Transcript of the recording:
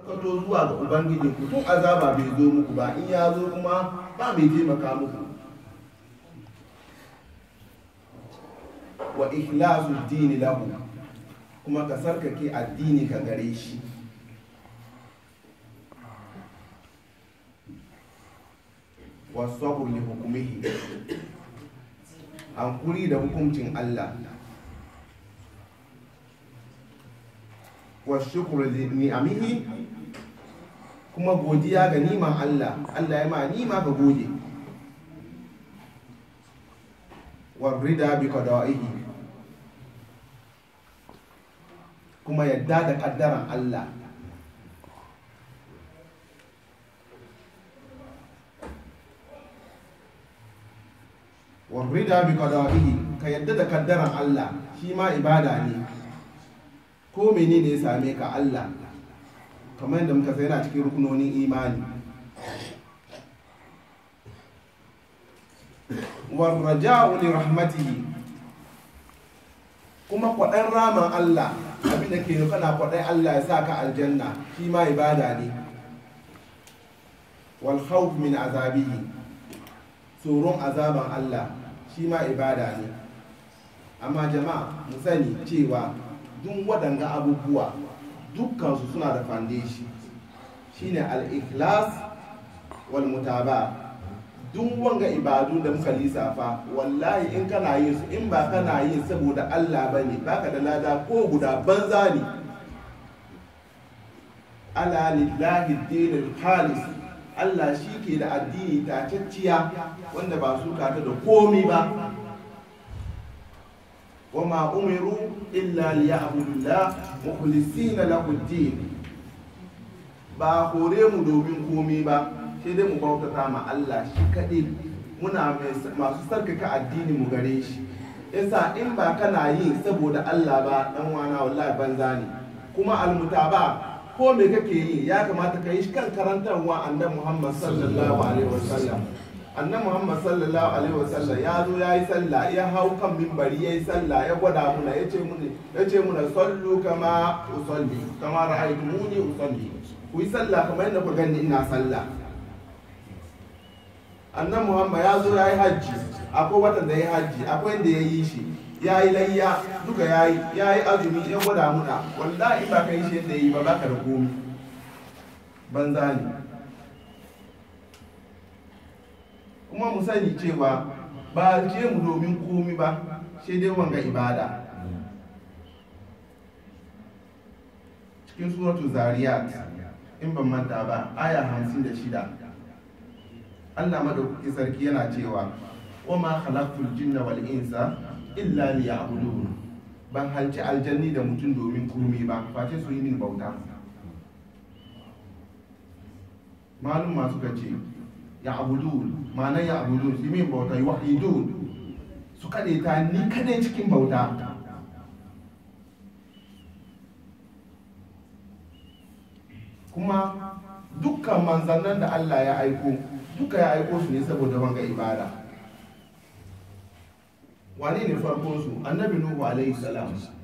karkato zuwa ga ubangiji ku tun azaba bai zo muku ba in ya zo kuma ba mai taimaka muku wa ikhlasu dini lahu kuma ka sarkake addini ka gare shi wasu li hukumihi hankuri da hukuncin Allah wa shukru li ni'amihi kuma godiya ga niman Allah Allah ya ma nima ka gode wa rida bi qada'ihi kuma yadda da kaddaran Allah wa rida bi qada'ihi ka yadda da kaddaran Allah shi ma ibada ne ko menene ya same ka Allah kamar yadda muka sai yana cikin rukunonin imani warraja'u li rahmatihi kuma kwaɗan raman Allah abinda ke nufa na kwaɗan Allah ya sa ka aljanna shi ma ibada ne wal khawf min azabihi tsoron azaban Allah shi ma ibada ne amma jama'a mu sani cewa duk waɗanga abubuwa dukkansu suna da foundation shine al-ikhlas wal mutaba duk wanga ibadu da muka lissafa wallahi in kana yin su in ba kana yin saboda Allah bane baka da lada ko guda banza ne ala lillahi dinul khalis Allah shi ke da addini tacacciya wanda ba su kata da komi ba وما أمروا إلا ليعبدوا الله مخلصين له الدين ba hore mu domin komi ba sai dai mu bautata ma Allah shi kaɗai muna masu sarkaka addini mu gare shi yasa in ba kana yi saboda Allah ba dan wana wallahi banza ne kuma almutaba ko me kake yi ya kamata ka yi kan karantarwa annabi Muhammad sallallahu alaihi wasallam annan muhammad sallallahu alaihi wasallam ya zo ya yi sallah ya hau kan mimbari ya yi sallah ya gwada muna ya ce muna ya ce muna sallu kama usalli kama ra'aytu muni usalli ku yi sallah kamar yadda ku gani ina sallah annan muhammad ya zo ya yi hajji akwai watan da ya yi hajji akwai inda ya yi shi ya yi layya duka ya yi ya yi azumi ya gwada muna wallahi ba ka yi shi yadda ya yi ba baka da komi banza ne kuma mu sani cewa ba ce mu domin komi ba sai dai wanga ibada cikin suratu zariyat in ban manta ba aya hamsin da shida allah madaukaki sarki yana cewa wa ma khalaqtul jinna wal insa illa liya'budun ban halci aljanni da mutum domin komi ba face su yi min bauta malum masu gace ya abudun ma'anar ya abudun su min bauta yi wahidun su kaɗe ta ni kaɗai cikin bauta kuma dukkan manzannin da Allah ya aiko duka ya aiko su ne saboda wanga ibada wane ne farkon su annabi nuhu alaihi salam